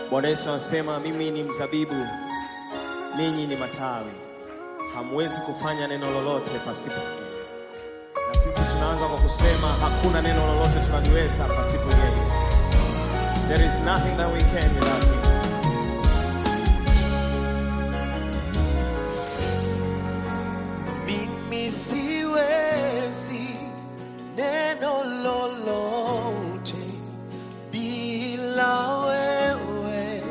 Bwana Yesu anasema mimi ni mzabibu, ninyi ni matawi, hamwezi kufanya neno lolote pasipo mimi. Na sisi tunaanza kwa kusema hakuna neno lolote tunaliweza pasipo yeye. There is nothing that we can without him. Mimi siwezi neno lolote bila wewe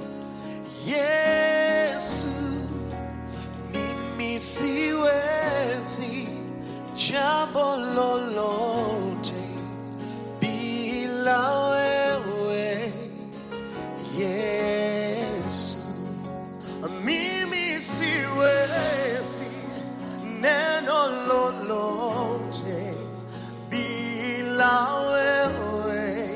Yesu. Mimi siwezi jambo lolote bila wewe Yesu. Mimi siwezi neno lolote bila wewe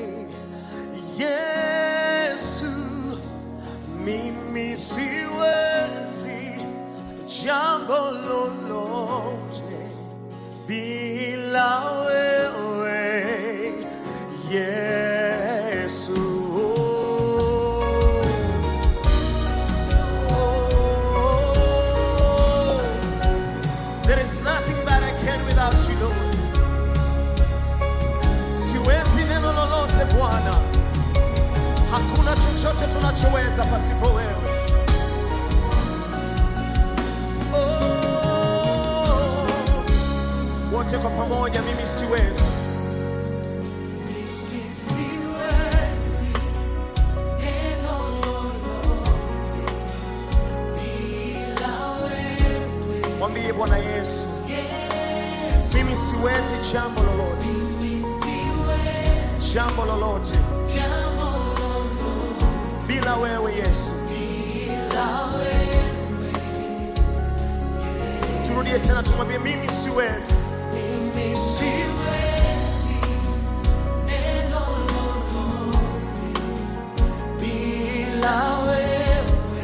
Yesu. Mimi siwezi jambo lolote bila wewe Yesu. There is nothing that I can without you, Lord. Siwezi neno lolote Bwana, hakuna chochote tunachoweza pasipo wewe. Oh, wote kwa pamoja, mimi siwezi. Siwezi neno lolote bila wewe Mwambie Bwana Yesu, Yesu. mimi siwezi jambo lolote, Mimi siwezi jambo lolote jambo lolote bila wewe Yesu. bila wewe Turudie tena, tumwambie mimi siwezi. Mimi si Siwezi neno lolote bila wewe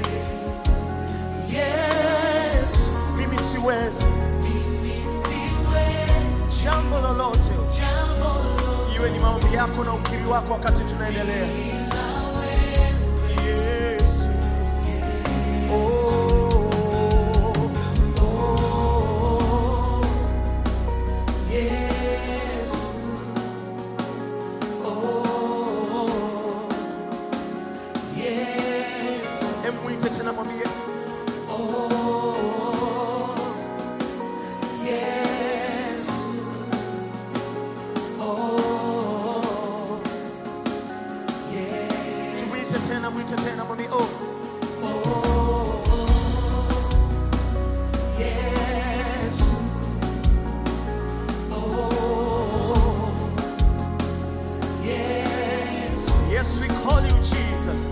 Yesu. Mimi siwezi Mimi siwezi jambo lolote, jambo lolote iwe ni maombi yako na ukiri wako wakati tunaendelea. bila wewe Yesu. Oh, oh, Yesu. Oh, Yesu. emwite tena, mwambie Yesu. Oh, Yesu. tumwite tena, mwite tena, mwambie oh, Yesu. Oh, Yesu. yes we call you Jesus.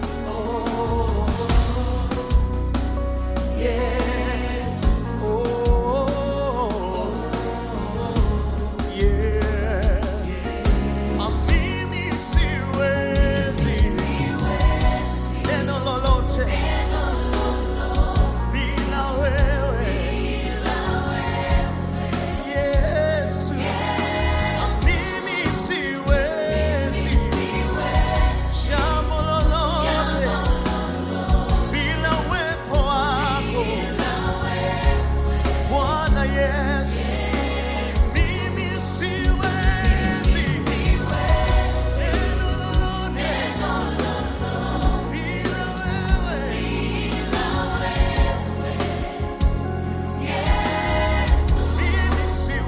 Yesu. Oh, yeah. Mimi siwezi neno lolote bila wewe Yesu. Mimi siwezi jambo lolote bila uwepo wako Bwana Yesu. Mimi siwezi neno lolote bila wewe Mimi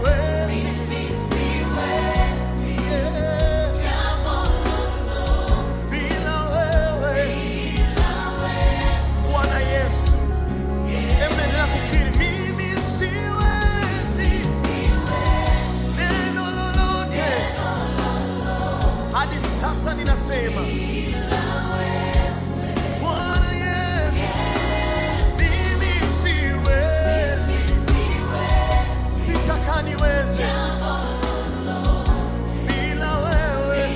siwezi yeah, bila wewe Bwana Yesu. Endelea kukiri, mimi siwezi neno lolote. Hadi sasa ninasema Bwana Yesu, mimi siwezi, sitaka niweze bila wewe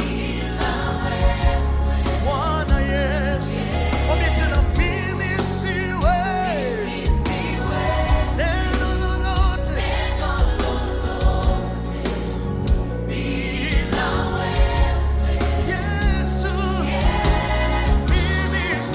Bwana Yesu. Mwambie tena, mimi siwezi neno lolote bila Yesu. Mimi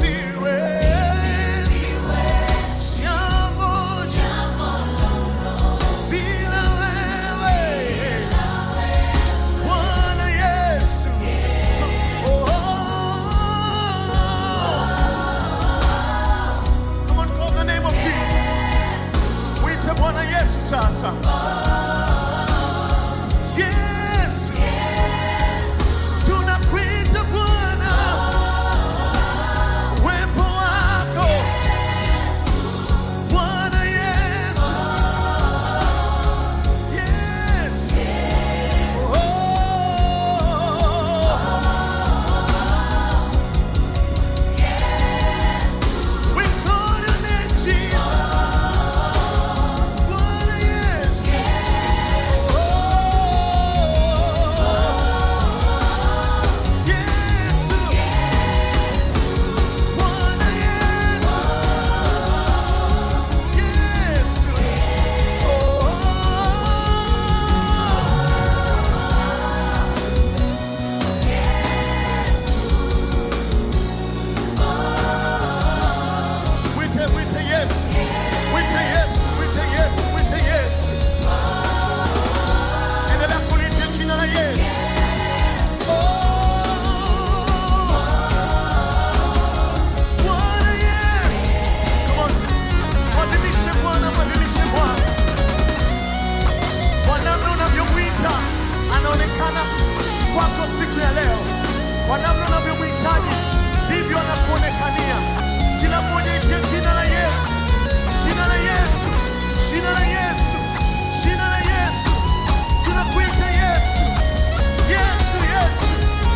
anaonekana kwako siku ya leo, kwa namna unavyomhitaji ndivyo anakuonekania. Kila mmoja itie jina la Yesu, jina la Yesu, jina la Yesu, jina la Yesu. Tunakuita Yesu, Yesu, Yesu.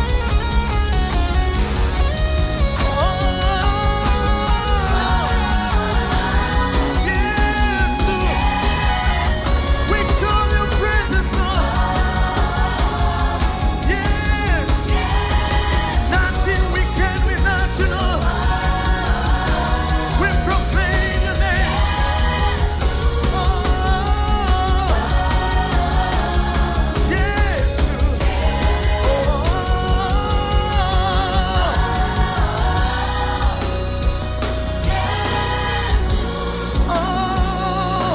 Oh, Yesu. We call your presence, Lord. Yes. Nothing we can without you, Lord. We proclaim your name. Oh, yes. Oh, oh.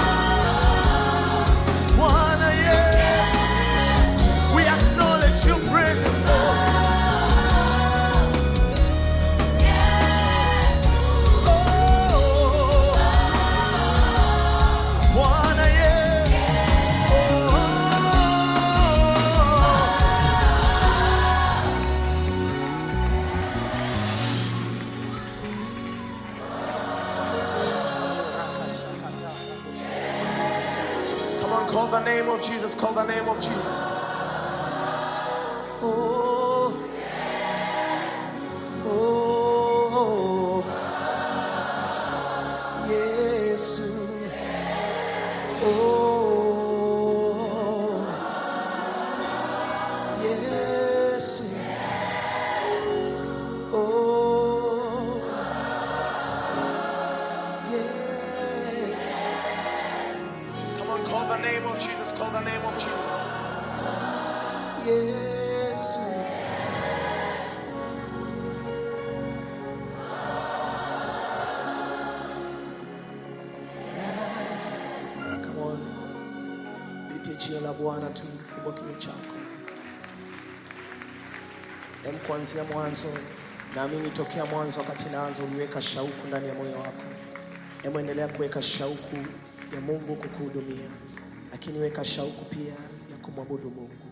Bwana, yes. We acknowledge your presence, Lord. Oh, Bwana, yes. Oh. Come on, call the name of Jesus. Call the name of Jesus. Oh. Oh. Yesu. Oh. Yesu. Oh. Yes. Come on, call the name of Jesus. Call the name of Jesus. Yes. Come on. Litie jina la Bwana tu, fungua kinywa chako. Em, kuanzia mwanzo, naamini tokea mwanzo, wakati naanza, uliweka shauku ndani ya moyo wako. Em, endelea kuweka shauku ya Mungu kukuhudumia, lakini weka shauku pia ya kumwabudu Mungu.